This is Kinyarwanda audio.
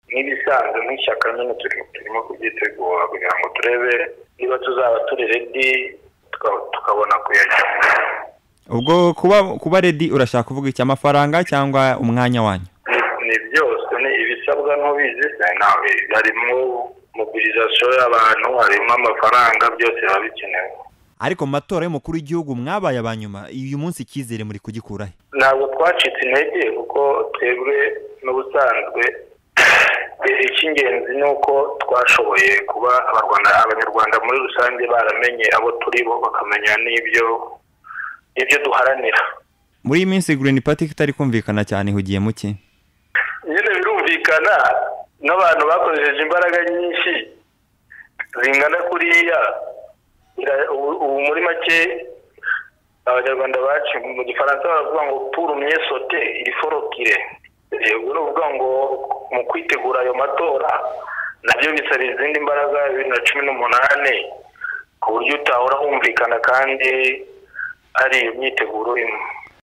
nk'ibisanzwe nk'ishyaka nyine turimo kubyitegura kugira ngo turebe niba tuzaba turi redi tukabona kuyajyamo ubwo kuba kuba redi urashaka kuvuga iki amafaranga cyangwa umwanya wanyu ni byose ni ibisabwa ntubizi se nawe harimo mobilisation y'abantu harimo amafaranga byose biba bikenewe ariko mu matora y'umukuru w'igihugu mwabaye aba nyuma uyu munsi icyizere muri kugikura he ntabwo twacitse intege kuko twebwe n'ubusanzwe icy'ingenzi ni uko twashoboye kuba abanyarwanda abanyarwanda muri rusange baramenye abo turi bo bakamenya n'ibyo ibyo duharanira muri iyi minsi green party itari kumvikana cyane ihugiye muke nyine birumvikana n'abantu bakoresheje imbaraga nyinshi zingana kuriya bira- ubu- ubu muri make abanyarwanda bacu mu gifaransa baravuga ngo purumye sote iri forokire ubwo ni ukuvuga ngo mu kwitegura ayo matora nabyo bisaba izindi mbaraga bibiri na cumi n'umunani ku buryo utahora humvikana kandi ari imyiteguro imwe